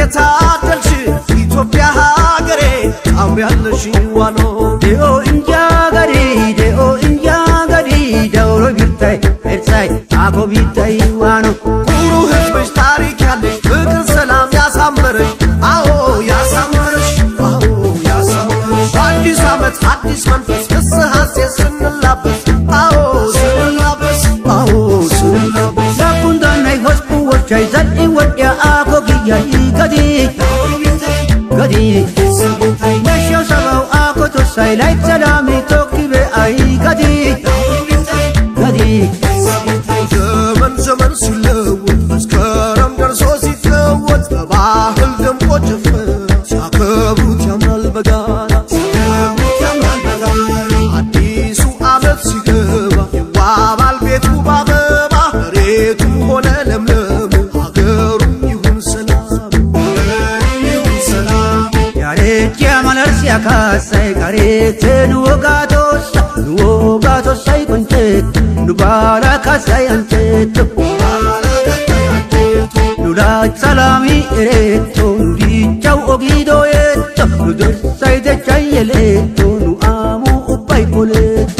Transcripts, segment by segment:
የታደልሽ ኢትዮጵያ ሀገሬ ታምሪያለሽ ዋኖ ዴኦ እንጃ ገዲ ዴኦ እንጃ ገዲ ደውሮ ቢታይ ኤርሳይ አኮ ቢታይ ዋኖ ኩሩ ሕዝብሽ ታሪክ ያለሽ ፍቅር ሰላም ያሳመረሽ አዎ ያሳመረሽ አዎ ያሳመረሽ አዲስ ዓመት አዲስ መንፈስ ፍስሐሴ ስንላበስ አዎ ስንላበስ አዎ ስንላበስ ላኩንዳናይ ሆስኩ ወቻይ ዘልኢ ወድያ አኮ ግያይ ገዲ ገዲ መሸው ሰባው አኮ ቶሳይ ላይ ሰላሚ ቶኪቤ አይ ገዲ ገዲ ዘመን ዘመን ሲለወጥ መስከረም ደርሶ ሲለወጥ በባህል ደምቆ ጨፈረ ሲያከብሩት ያምራል በጋራ ሲያከብሩት ያምራል በጋራ አዲሱ ዓመት ሲገባ ይዋባል ቤቱ ባበባ መሬቱ ሆነ ለምለም ሀገሩም ይሁን ሰላም ይሁን ሰላም ያሬቼ አመለርሲያ ካሳይ ቀሬቴ ንወጋቶሳ ንወጋቶሳይ ቆንቼት ኑባላ ካሳይ አንቼቶ ኑዳች ሰላሚ ኤሬቶ ኑዲቻው ኦጊዶየቶ ኑደርሳይ ደቻይ የሌቶ ኑአሙ ኡባይ ቆሌቶ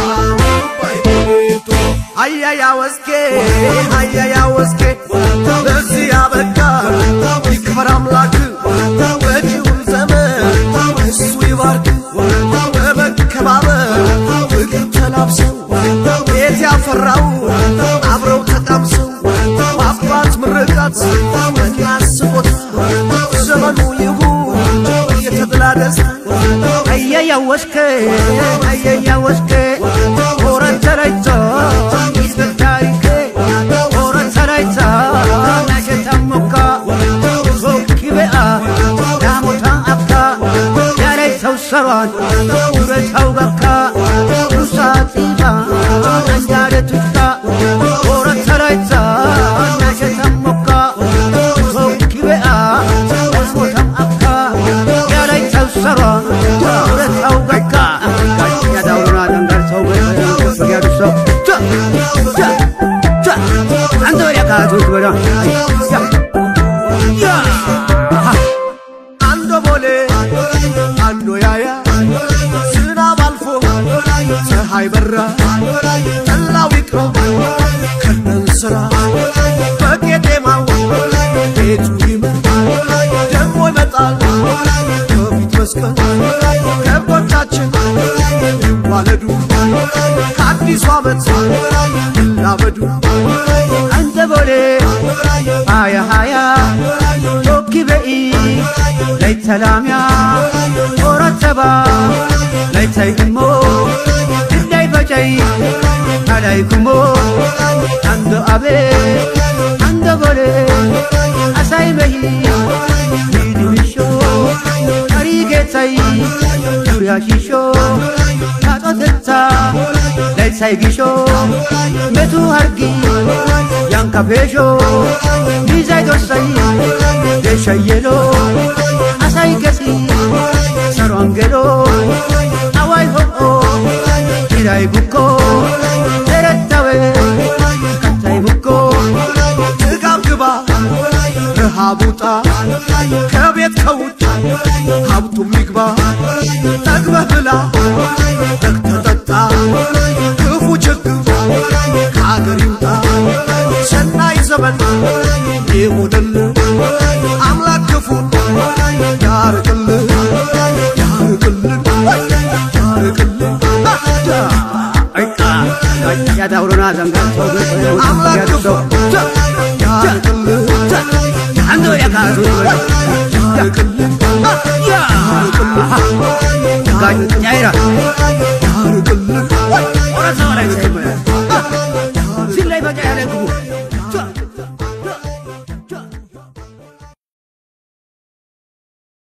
አያያ ወስኬ አያያ ወስኬ ለዚህ ያበቃ ይክበር አምላክ መጪውን ዘመን እሱ ይባርክ በመከባበር ፍቅር ተላብሰው ቤት ያፈራው አብረው ተቃምሰው በአባት ምርቃት እናስቦት ዘመኑ ይሁን የተድላ ደስታ አየያ ወስኬ አየያ ወስኬ ሆረን ሰራይቶ ይስበር ታሪኬ ሆረን ሰራይታ ናሸታሞካ ሶኪቤአ ናሞታን አካ ያላይ ሰው ሰሯን ውረታው በካ ሩሳ ጢባ አንጃደቱካ ሆረን ሰራይታ ናሸታሞካ ሶኪቤአ ናሞታን አካ ያላይ ሰው ሰሯን ውረታው በካ ያዳውሩና ደንጋር ሰው በያዱ ሰው አንተ ወዲያ ካቶች ወዳ አንዶ ቦሌ አንዶ ያያ ዝናብ አልፎ ፀሐይ በራ ጠላው ይቅረብ ከነን ስራ በቄጤማው ቤቱ ይመር ደግሞ ይመጣል ከፊት መስቀል ከብቶቻችን ይዋለዱ ከአዲሱ ዓመት ይላመዱ አንተ ቦሌ ሃያ ሃያ ቶኪ በኢ ለይት ሰላምያ ኦረተባ ለይታይ እሞ እንዳይ በጨይ አላይ ኩሞ አንዶ አቤ አንዶ ቦሌ አሳይ በሂ ሂድምሾ አሪ ጌታይ ዙሪያ ሺሾ ታጦተታ ለይሳይ ጊሾ metu hargi yanka pesho bizay dorsay desha yelo asay gesi sarwangelo awai ho irai buko terettawe katay buko ጥጋብ ግባ ረሃብ ውጣ ከቤት ከውጭ ሀብቱም ይግባ ጠግበህ ብላ ተግተህ ጠጣ ክፉ ችግር ከአገር ይውጣ ሰናይ ዘመን ይሁንልህ አምላክ ክፉን ያርቅልህ ያርቅልን ያርቅልን ያዳውሮና ዘንጋር ሰው አምላክ ክፉ ያርቅልህ አንዶ ያካቱ ያርቅልን ያ ጋኛይራ ያርቅልን